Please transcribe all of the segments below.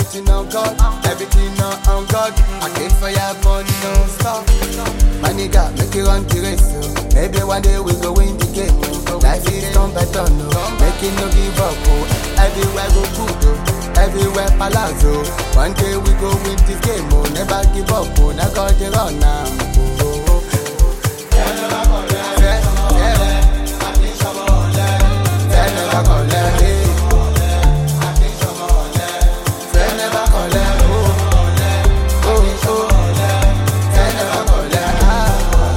everything on God, everything on, on God. I came for your money, no stop. My nigga, make it run the race, oh. Maybe one day we go win the game, oh. Life is done better, no. Make it no give up, oh. Everywhere go good, oh. Everywhere palazzo. One day we go win this game, oh. Never give up, oh. Now God the run now. Oh, oh, oh. Yeah, yeah. Fẹ́ never collect, eh. Fẹ́ never collect, oh. Oh, oh. Fẹ́ never collect, ah.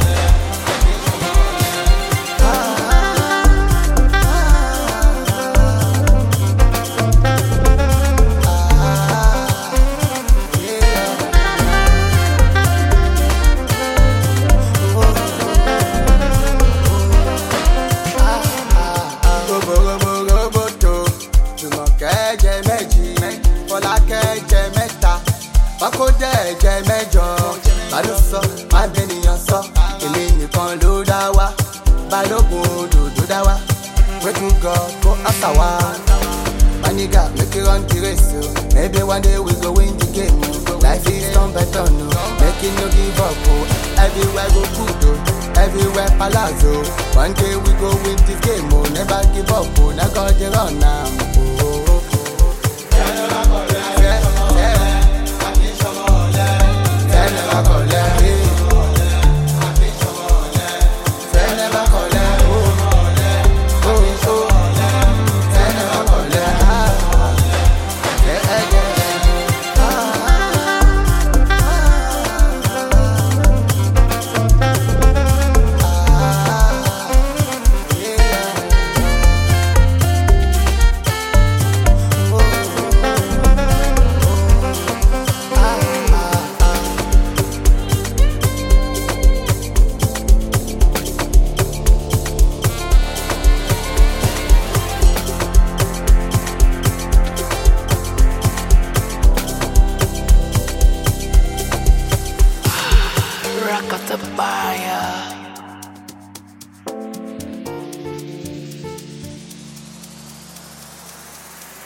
Roboroboto, Jùmọ̀kẹ́ jẹ méjì, Fọlákẹ́ jẹ mẹ́ta, Fákójẹ́ jẹ mẹ́jọ. Bálú sọ, máa bẹnìyàn sọ, èmi nìkan ló dá wá. Balógun òdòdó dá wá, pray to God kó àṣà wá. My nigga, make it run the race, oh. Maybe one day we go win the game, oh. Life is done better, no. Make it no give up, oh. Everywhere go good, oh. Everywhere palazzo. One day we go win this game, oh. Never give up, oh. Now God the run now, oh.